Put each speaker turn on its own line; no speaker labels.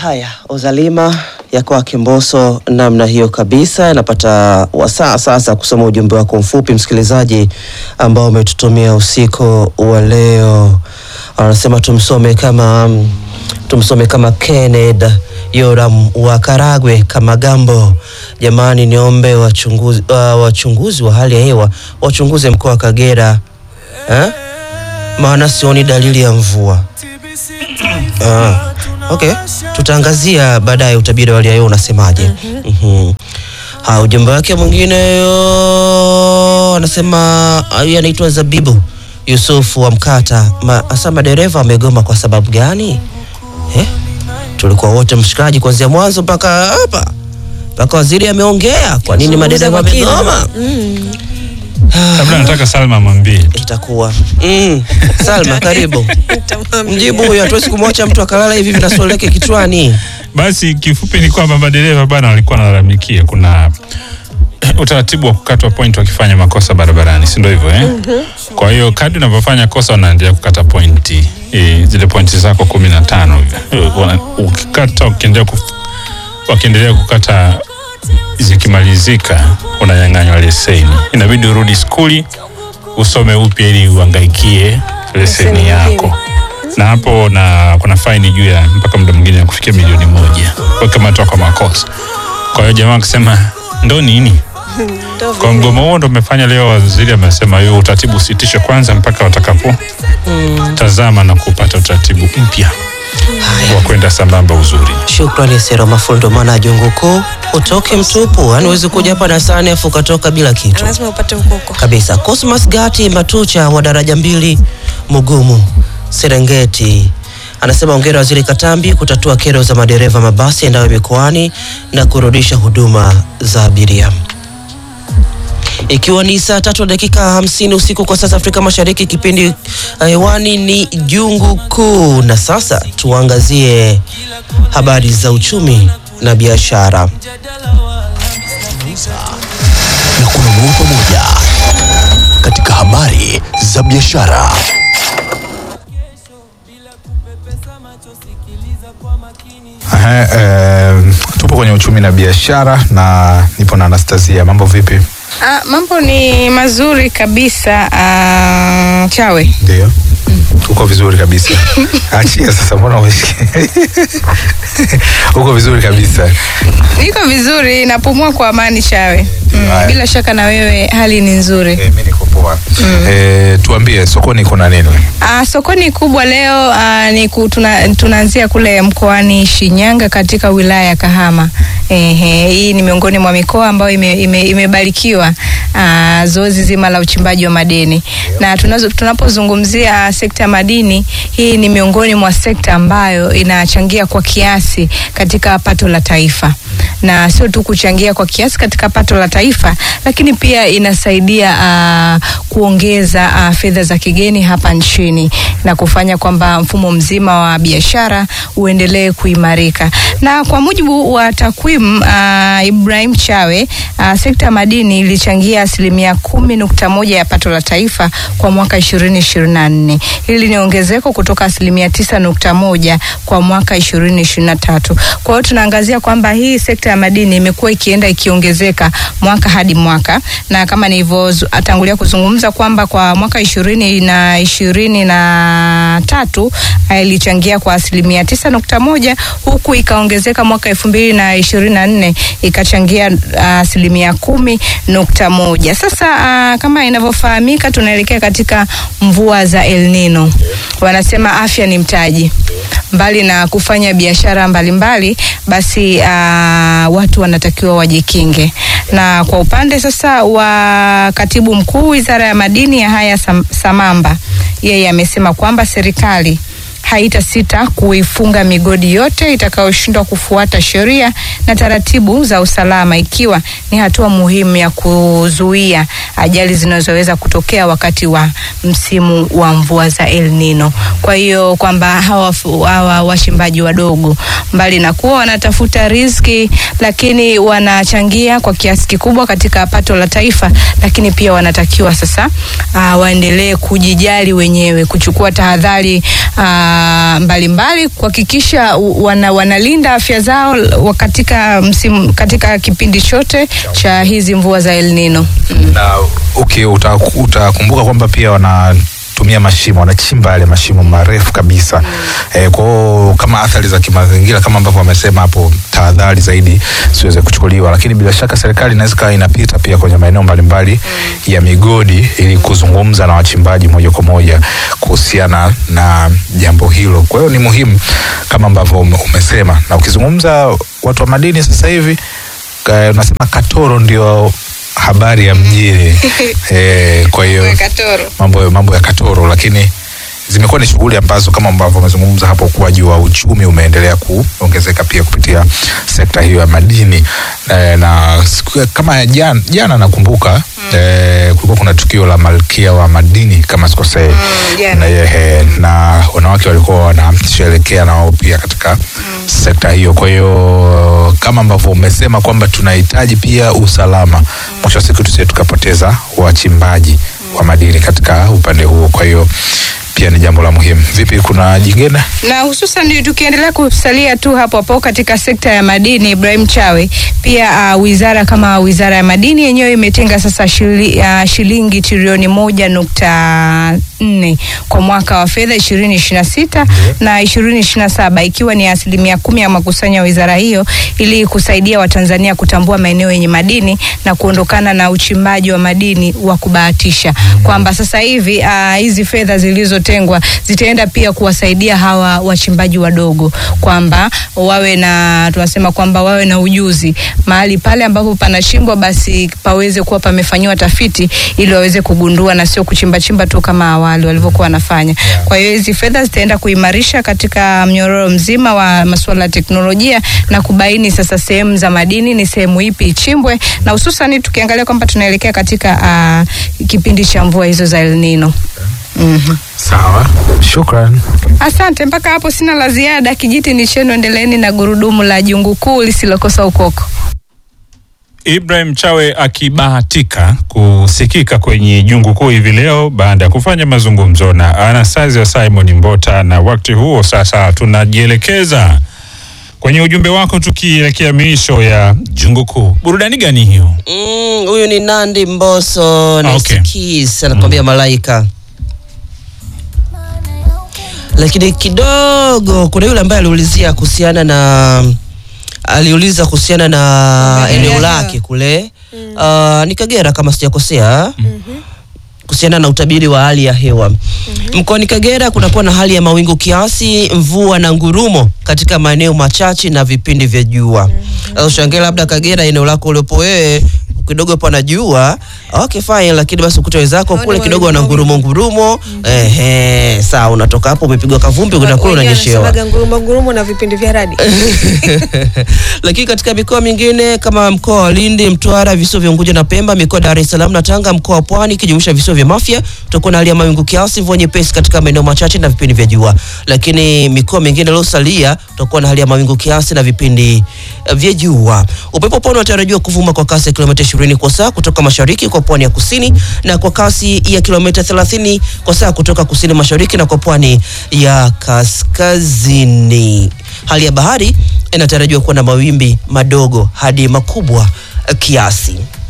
Haya, Ozalima ya kwake Mbosso namna hiyo kabisa. Inapata wasaa sasa kusoma ujumbe wako mfupi msikilizaji, ambao umetutumia usiku wa leo. Anasema tumsome kama tumsome kama Kenneth Yoram wa Karagwe kama Gambo. Jamani, niombe wachunguzi, uh, wachunguzi wa hali ya hewa wachunguze mkoa wa Kagera eh? maana sioni dalili ya mvua. Ah, okay, tutaangazia baadaye utabiri wa hali ya hewa unasemaje. Mhm. Ha, ujumbe wake mwingine yo anasema huyu anaitwa Zabibu Yusufu wa Mkata. Ma, asa madereva wamegoma kwa sababu gani? Eh? Tulikuwa wote mshikaji kuanzia mwanzo mpaka hapa. Mpaka waziri ameongea. Kwa nini madereva wamegoma?
Kabla nataka Salma mwambie
Itakuwa. Mm. Salma karibu. Mjibu huyo, hatuwezi kumwacha mtu akalala hivi na swali lake kichwani.
basi. Kifupi ni kwamba madereva bana walikuwa wanalalamikia kuna utaratibu wa kukatwa point wakifanya makosa barabarani, si ndio hivyo eh? Kwa hiyo kadri unavyofanya kosa unaendelea kukata pointi e, zile pointi zako kumi na tano hivi. Wana- ukikata ukiendelea kuf, wakiendelea kukata zikimalizika unanyang'anywa leseni, inabidi urudi skuli usome upya ili uangaikie leseni yako, na hapo na kuna faini juu ya mpaka muda mwingine ya kufikia milioni moja ukikamatwa kwa makosa. Kwa hiyo jamaa akisema ndo nini kwa mgomo huo ndo umefanya leo. Waziri amesema hiyo utaratibu usitishwe kwanza mpaka watakapo tazama na kupata utaratibu mpya wa kwenda sambamba uzuri.
Shukrani Sero Mafundo, maana jungu kuu utoke mtupu, yani huwezi kuja hapa darasani afu ukatoka bila kitu
lazima upate huko huko.
kabisa. Cosmas Gati Matucha wa daraja mbili Mugumu Serengeti anasema ongera Waziri Katambi kutatua kero za madereva mabasi endayo mikoani na kurudisha huduma za abiria. Ikiwa ni saa tatu na dakika hamsini usiku kwa sasa Afrika Mashariki, kipindi uh, hewani ni jungu kuu, na sasa tuangazie habari za uchumi na biashara.
na kununua pamoja katika habari za biashara.
Ehe, eh, tupo kwenye uchumi na biashara na nipo na Anastasia. Mambo vipi?
Ah, mambo ni mazuri kabisa. Ah, chawe
Ndio, uko vizuri kabisa. Achia sasa, mbona umesikia? uko vizuri kabisa.
niko vizuri, napumua kwa amani chawe. Mm,
haya.
bila shaka na wewe hali ni nzuri.
Eh, mimi niko poa. Eh, tuambie sokoni kuna nini?
Ah, sokoni kubwa leo ah, ni ku, tuna, tunaanzia kule mkoani Shinyanga katika wilaya ya Kahama. Ehe, hii ni miongoni mwa mikoa ambayo ime, ime, imebarikiwa ah, zoezi zima la uchimbaji wa madini na tunazo, tunapozungumzia sekta ya madini, hii ni miongoni mwa sekta ambayo inachangia kwa kiasi katika pato la taifa na sio tu kuchangia kwa kiasi katika pato la taifa, lakini pia inasaidia uh, kuongeza uh, fedha za kigeni hapa nchini na kufanya kwamba mfumo mzima wa biashara uendelee kuimarika. Na kwa mujibu wa takwimu uh, Ibrahim Chawe, uh, sekta ya madini ilichangia asilimia kumi nukta moja ya pato la taifa kwa mwaka ishirini ishirini na nne. Hili ni ongezeko kutoka asilimia tisa nukta moja kwa mwaka ishirini ishirini na tatu. Kwa hiyo tunaangazia kwamba hii sekta ya madini imekuwa ikienda ikiongezeka mwaka hadi mwaka, na kama nilivyotangulia kuzungumza kwamba kwa mwaka ishirini na ishirini na tatu ah, ilichangia kwa asilimia tisa nukta moja huku ikaongezeka mwaka elfu mbili na ishirini na nne ikachangia ah, asilimia kumi nukta moja. Sasa ah, kama inavyofahamika tunaelekea katika mvua za El Nino. Wanasema afya ni mtaji mbali na kufanya biashara mbalimbali basi uh, watu wanatakiwa wajikinge. Na kwa upande sasa wa katibu mkuu wizara ya madini ya haya Sam, Samamba, yeye amesema kwamba serikali haitasita kuifunga migodi yote itakayoshindwa kufuata sheria na taratibu za usalama, ikiwa ni hatua muhimu ya kuzuia ajali zinazoweza kutokea wakati wa msimu wa mvua za El Nino. Kwa hiyo kwamba hawa, hawa wachimbaji wadogo mbali na kuwa wanatafuta riziki, lakini wanachangia kwa kiasi kikubwa katika pato la taifa, lakini pia wanatakiwa sasa uh, waendelee kujijali wenyewe, kuchukua tahadhari uh, ah, mbalimbali kuhakikisha u- wana, wanalinda afya zao l- katika msimu, katika kipindi chote cha hizi mvua za El Nino.
na okay, uta- utakumbuka kwamba pia wanatumia mashimo wanachimba yale mashimo marefu kabisa mm. E, kwao kama athari za kimazingira kama ambavyo wamesema hapo, tahadhari zaidi siweze kuchukuliwa, lakini bila shaka serikali inaweza ikawa inapita pia kwenye maeneo mbalimbali mm. ya migodi ili kuzungumza na wachimbaji moja kwa moja kuhusiana na jambo hilo. Kwa hiyo ni muhimu kama ambavyo ume- umesema, na ukizungumza watu wa madini sasa hivi ka- unasema Katoro ndio habari ya mjini eh, kwa hiyo mambo, mambo ya Katoro, lakini zimekuwa ni shughuli ambazo kama ambavyo wamezungumza hapo, ukuaji wa uchumi umeendelea kuongezeka pia kupitia sekta hiyo ya madini eh, na siku ya- kama ya jana, jana nakumbuka eh, kulikuwa kuna tukio la malkia wa madini kama sikosei
jana.
na, eh, na wanawake walikuwa wanasherekea na wao pia katika sekta hiyo. Kwa hiyo kama ambavyo umesema kwamba tunahitaji pia usalama, mwisho wa siku tusije tukapoteza wachimbaji wa madini katika upande huo. Kwa hiyo pia ni jambo la muhimu. Vipi, kuna jingine?
na hususan tukiendelea kusalia tu hapo hapo katika sekta ya madini, Ibrahim Chawe, pia uh, wizara kama wizara ya madini yenyewe imetenga sasa shili, uh, shilingi trilioni moja nukta nne kwa mwaka wa fedha ishirini ishirini na sita na ishirini ishirini na saba ikiwa ni asilimia kumi ya makusanyo ya wizara hiyo ili kusaidia Watanzania kutambua maeneo yenye madini na kuondokana na uchimbaji wa madini wa kubahatisha, kwamba sasa hivi uh, hizi fedha zilizotengwa zitaenda pia kuwasaidia hawa wachimbaji wadogo, kwamba wawe na tunasema kwamba wawe na ujuzi mahali pale ambapo panachimbwa, basi paweze kuwa pamefanyiwa tafiti ili waweze kugundua na sio kuchimba chimba tu kama awali walivyokuwa wanafanya. Kwa hiyo hizi fedha zitaenda kuimarisha katika mnyororo mzima wa masuala ya teknolojia na kubaini sasa sehemu za madini ni sehemu ipi ichimbwe, na hususan tukiangalia kwamba tunaelekea katika uh, kipindi cha mvua hizo za El Nino. Mhm.
Sawa, shukran.
Asante, mpaka hapo sina la ziada. Kijiti ni chenu, endeleeni na gurudumu la jungu kuu lisilokosa ukoko.
Ibrahim Chawe akibahatika kusikika kwenye jungu kuu hivi leo baada ya kufanya mazungumzo na Anastasia Simon Mbota, na wakati huo sasa tunajielekeza kwenye ujumbe wako tukielekea miisho ya jungu kuu. Burudani gani hiyo?
Mm, huyu ni Nandi Mbosso na
Okay.
Skis anakwambia malaika. Lakini kidogo kuna yule ambaye aliulizia kuhusiana na aliuliza kuhusiana na eneo lake kule uh, ni Kagera kama sijakosea kuhusiana na utabiri wa hali ya hewa mkoani Kagera kunakuwa na hali ya mawingu kiasi, mvua na ngurumo katika maeneo machache na vipindi vya jua. Sasa ushangae labda Kagera, eneo lako uliopo wewe kidogo pana jua, okay fine, lakini basi ukuta wenzako kule kidogo wana ngurumo ngurumo, ehe, sawa, unatoka hapo umepigwa kavumbi, kuna kule unanyeshewa.
Wanasemaga ngurumo ngurumo na vipindi vya radi.
Lakini katika mikoa mingine kama mkoa wa Lindi, Mtwara, visiwa vya Unguja na Pemba, mikoa ya Dar es Salaam na Tanga, mkoa wa Pwani ikijumuisha visiwa vya Mafia, tutakuwa na hali ya mawingu kiasi, mvua nyepesi katika maeneo machache na vipindi vya jua. Lakini mikoa mingine iliyosalia tutakuwa na hali ya mawingu kiasi na vipindi eh, vya jua. Upepo pwani unatarajiwa kuvuma kwa kasi ya kilomita 20 kwa saa kutoka mashariki kwa pwani ya kusini na kwa kasi ya kilomita 30 kwa saa kutoka kusini mashariki na kwa pwani ya kaskazini. Hali ya bahari inatarajiwa kuwa na mawimbi madogo hadi makubwa eh, kiasi.